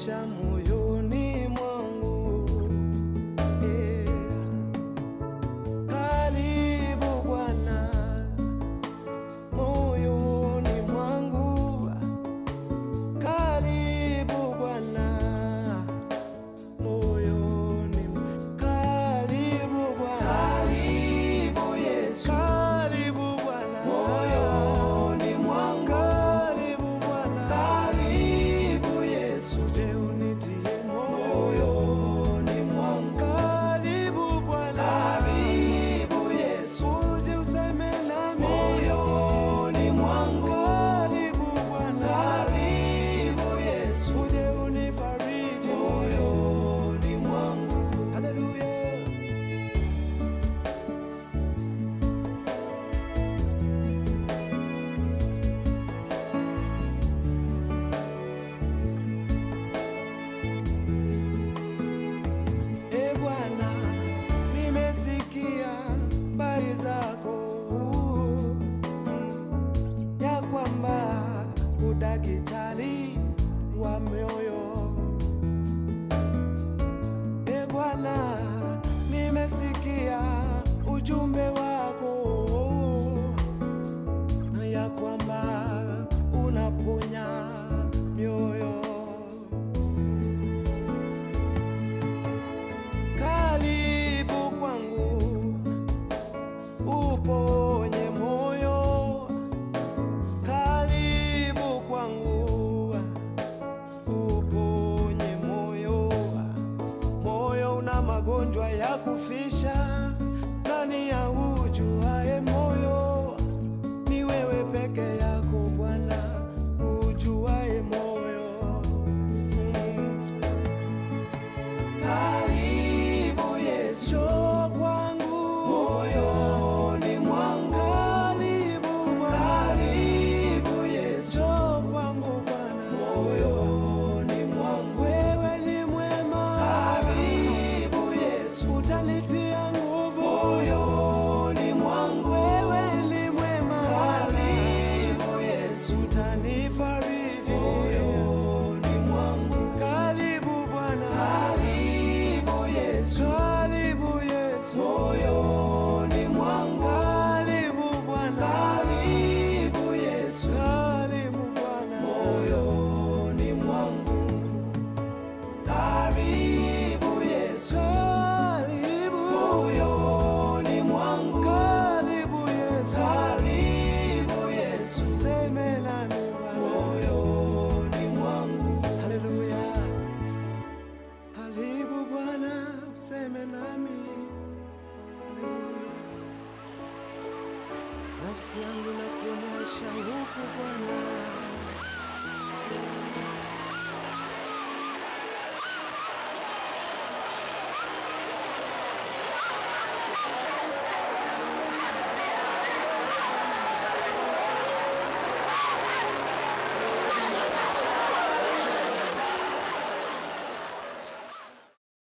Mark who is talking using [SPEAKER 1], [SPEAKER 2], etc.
[SPEAKER 1] maisha moyoni mwangu Eh. Karibu Bwana moyoni mwangu, karibu Bwana moyoni, karibu Bwana, karibu Yesu, karibu Bwana moyoni mwangu, karibu Bwana, karibu Yesu, je unitie moyoni mwangu, karibu Bwana, karibu Yesu, uje useme nami moyoni mwangu, karibu Bwana, karibu Yesu, uje unifariji moyoni mwangu, haleluya. E Bwana, nimesikia habari zako ya kwamba udakitari wa mioyo. E Bwana, nimesikia ujumbe wako ya kwamba unaponya mioyo. Karibu kwangu uponye moyo, karibu kwangu uponye moyo. Moyo una magonjwa ya kufisha, nani ya ujuae moyo? Ni wewe peke yako Bwana ujuae moyo. Mm. Karibu Yesu, njoo kwangu moyoni mwangu. Karibu Bwana, karibu Yesu, njoo kwangu Bwana moyoni mwangu. Wewe ni mwema, karibu Yesu, utanitia nguvu moyoni mwangu. Wewe ni mwema, karibu Yesu, utanifariji moyoni mwangu. Karibu Bwana, karibu Yesu, karibu Yesu moyoni mwangu. Karibu Bwana, karibu Yesu, karibu Bwana moyoni mwangu. Karibu Yesu, karibu moyoni mwangu. Karibu Yesu, karibu Yesu, seme nami Bwana moyoni mwangu. Haleluya, karibu Bwana, seme nami. Haleluya, nafsi yangu na kuonyesha huku Bwana